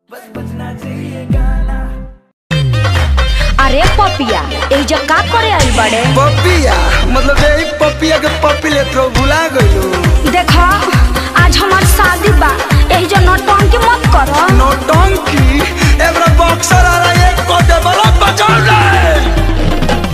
अरे पपिया एजा का करे आई बड़े पपिया मतलब यही पपिया के पपी लेत रहो भुला गइलो देखा आज हमार शादी बा एजा नौटंकी मत करो नौटंकी एबरा बॉक्सर आ रहा है कोटे वाला बचाओ रे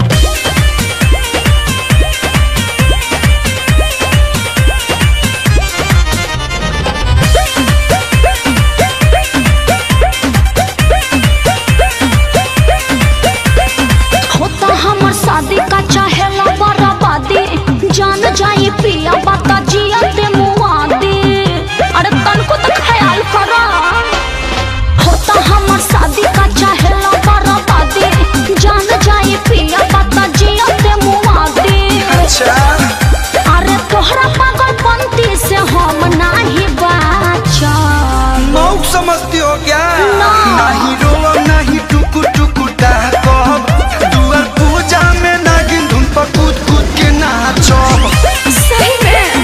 होता हमर शादी का चाहेला बराबादी जान जाई पिया बाता जिया ते मुआदी अरे तनको तो ख्याल करो होता हमर शादी का चाहेला बराबादी जान जाई पिया बाता जिया ते मुआदी अच्छा अरे तोहरा पागलपंती से हम नाही बाचा मौक समझती हो क्या ना। नहीं रोवा नहीं टुकु टुकु कहब दुआर पूजा में नागिन धुन पर कूद कूद के नाचब सही में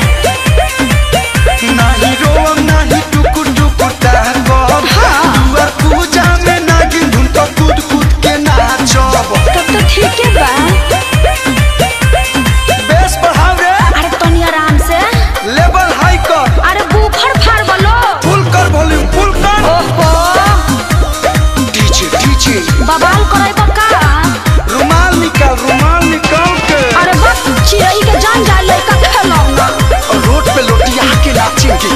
नहीं रोवा नहीं टुकु टुकु कहब दुआर पूजा में नागिन धुन पर कूद कूद के नाचब तब तो ठीक है बा बेस बढ़ाओ रे अरे तनी आराम से लेवल हाई कर अरे बुफर फाड़ बोलो फुल कर वॉल्यूम फुल कर ओहो डीजे डीजे बवाल करे बका रुमाल निकाल रुमाल निकाल के अरे बस चिड़ई के जान जाए लड़का खेलौना और रोड पे लोटिया के नाचेंगे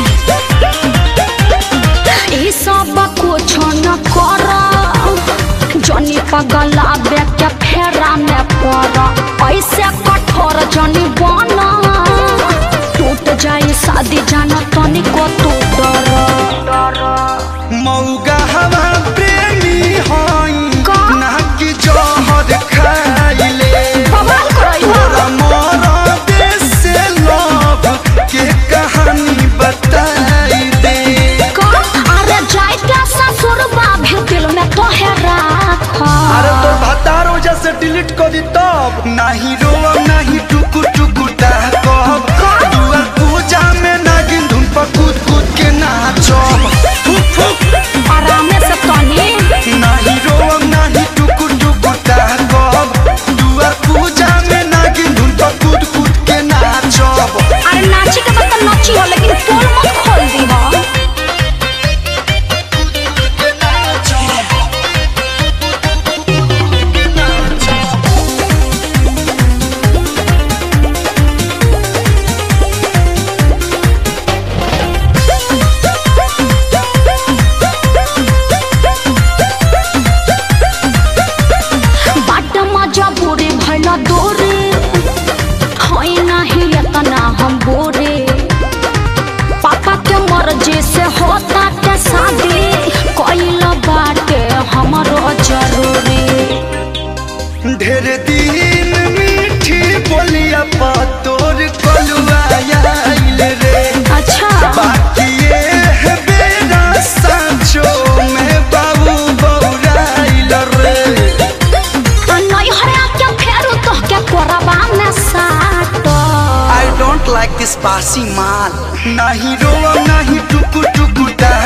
ई सब कुछ न कर जनी पगला बे के फेरा में पड़ ऐसे कठोर जनी बना टूट जाए शादी जाना तनिको तू डर मौगा हवा प्रेमी हई का? ना कि जहर खाइले बवाल करे तोरा मोरा देश से लव के कहानी बताई दे का अरे जाए क्या ससुर भी दिल में तो है राखा अरे तो भतार वजह से डिलीट कर दी तब नहीं रोवा नहीं टुकु टुकु कहब दुआर पूजा में नागिन धुन पर कूद कूद के नाचब फुक फुक आराम से तनी नहीं रोवम नहीं टुकु टुकु कहब दुआर पूजा में नागिन धुन पर कूद कूद के नाचब अरे नाची के बता नाची हो लेकिन पोल मत खोल दी हो के नाचब बाट मजा बुरे भला दोरे होई नहीं इतना हम बोरे पापा के मर्जी से होता के शादी कोइल बाटे हमरो जरूरी ढेर दिन मीठी बोलिया पा तोर कलुआ आइल रे अच्छा बाकी ये है बेरा सांचो में बाबू बौराइल रे नहीं हरा के फेरू तो के कोरबा में साटो I don't like this बासी माल नहीं रोवा नहीं टुकु टुकु डा